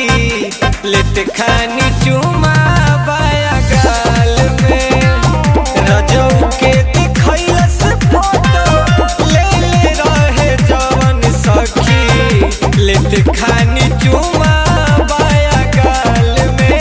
सखी लेत खानी चुमा बाया गाल में रजौ के दिखैलस फोटो ले ले रहे जवन सखी लेत खानी चुमा बाया गाल में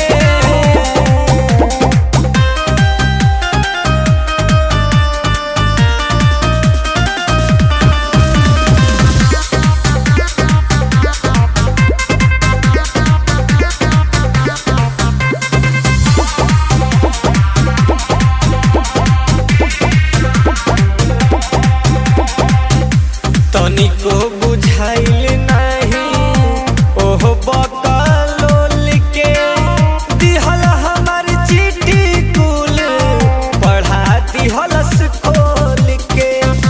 तनिको बुझाइल नाही ओहो बकलोल के दिहल हमर चिट्ठी कुल पढ़ा दिहलस खोल के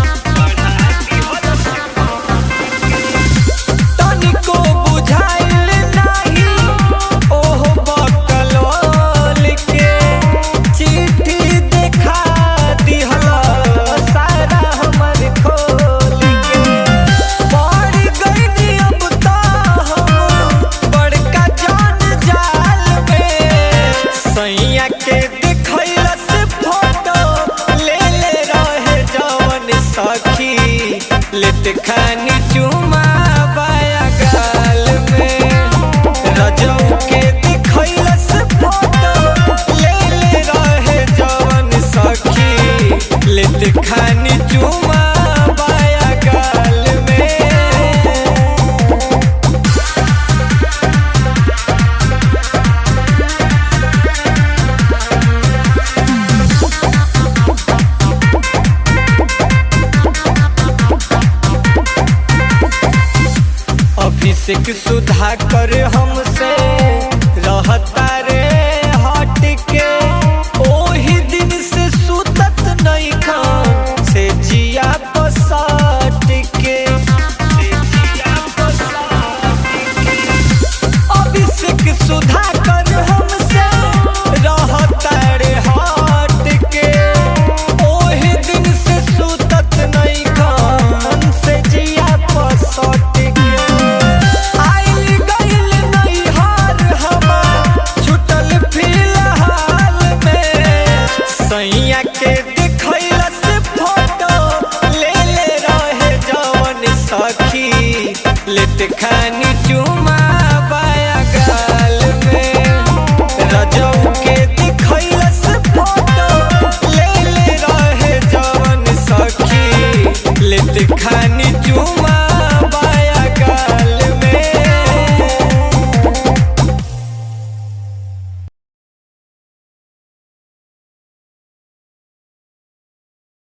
तनिको बुझाइल नाही ओहो बकलोल के चिट्ठी देखा दिहल सारा हमर खोल के पड़ गइनी अब त हम बड़का जान जाल में सैया के दिखैलस फोटो ले ले रहे जवन सखी लेत खानी चुमा बाया गाल में रजौ के दिखैलस फोटो ले ले रहे जवन सखी लेत खानी चुमा बाया गाल में अभिषेक सुधाकर हमसे रहता रे हट के ओही दिन से सुतत नहीं खान से जिया बसट के से जिया बसट के अभिषेक सुधाकर हमसे रहता रे हट के ओही दिन से सुतत नहीं खान से जिया बसट के आइल गइल नैहर हमार छुटल फिलहाल में सैया के दिखैलस फोटो ले ले रहे जवन सखी लेत खानी